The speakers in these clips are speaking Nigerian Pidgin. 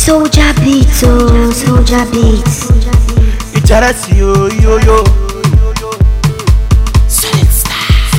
Soldier beats, oh, soldier beats. Itarasi yo yo yo. Solid style.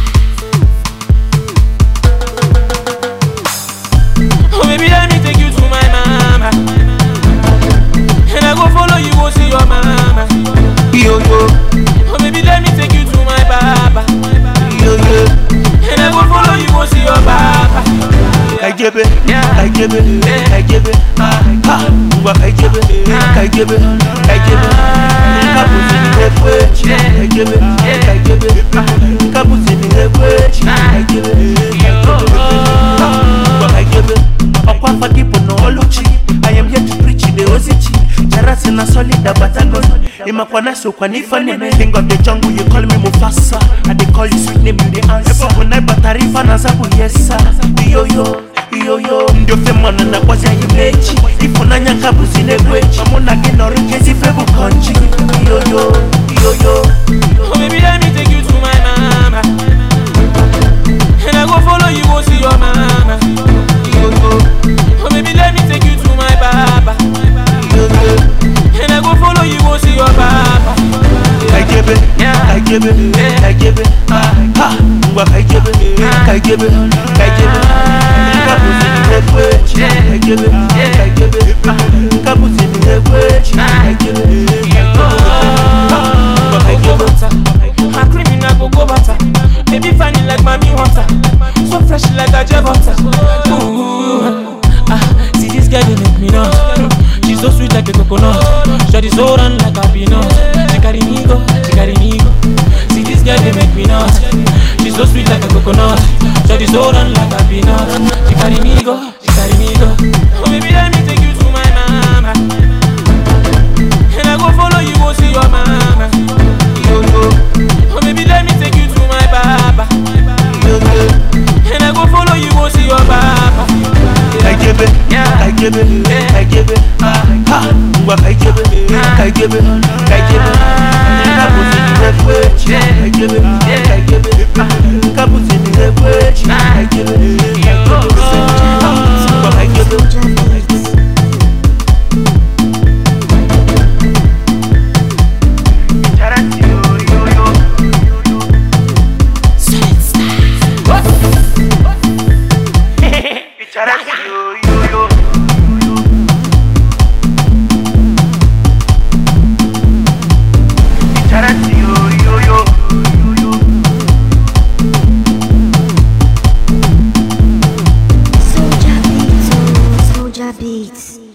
Oh baby, let me take you to my mama. And I go follow you, go see your mama. Yo yo Oh baby, let me take you to my baba. yo yo. And I go follow you, go see your baba. Kajebe, Yeah. kajebe, kajebe. Ha, ngwa kajebe, kajebe, kajebe. Kabuzi ni hekwe, kajebe, kajebe. Kabuzi ni hekwe, kajebe, kajebe. Ngwa kajebe. Ọkwa fadipo na oluchi. I am here to preach the ozichi. Jarasi na solid batagon. Imakwa naso kwa nifa neme. King of the jungle, you call me Mufasa. I dey call you sweet name, you the answer. Ebo kunai batarifa na zabu yesa. Yo yo. Iyoyo ndio femana na kwazi ayimechi ifunanya kabuzi negwechi amuna ginori kezi febu konchi Iyoyo Iyoyo Oh baby, let me take you to my mama. And I go follow you, go see your mama. Iyoyo Oh baby, let me take you to my baba. Iyoyo And I go follow you, go see your baba. Kajebe Yeah. Kajebe Kajebe Ha Ngwa kajebe Kajebe Kajebe Kabuzi negwechi Kajebe Kajebe Kabuzi negwechi Kajebe Ngwa kajebe My criminal go go butter. Baby funny like mommy water. So fresh like a jet butter. Ooh, ah, see this girl they make me know. She's so sweet like a coconut. Shawty so run like a peanut. She carry me go, she carry me go. See this girl they make me know. She's so sweet like a coconut. Shawty so run like a peanut. She carry me go, she carry me go. Oh baby let me take you to my mama. And I go follow you go see your mama. Iyoyo Oh baby, let me take you to my baba. Iyoyo And I go follow you, go see your baba. Kajebe, Yeah. kajebe, kajebe, ha, ngwa kajebe, kajebe, kajebe, kabuzi ni hekwe, kajebe, kajebe, kabuzi ni hekwe, kajebe, ha, ngwa kajebe. Soldier beats. Solid style. Soldier beats, oh, soldier beats.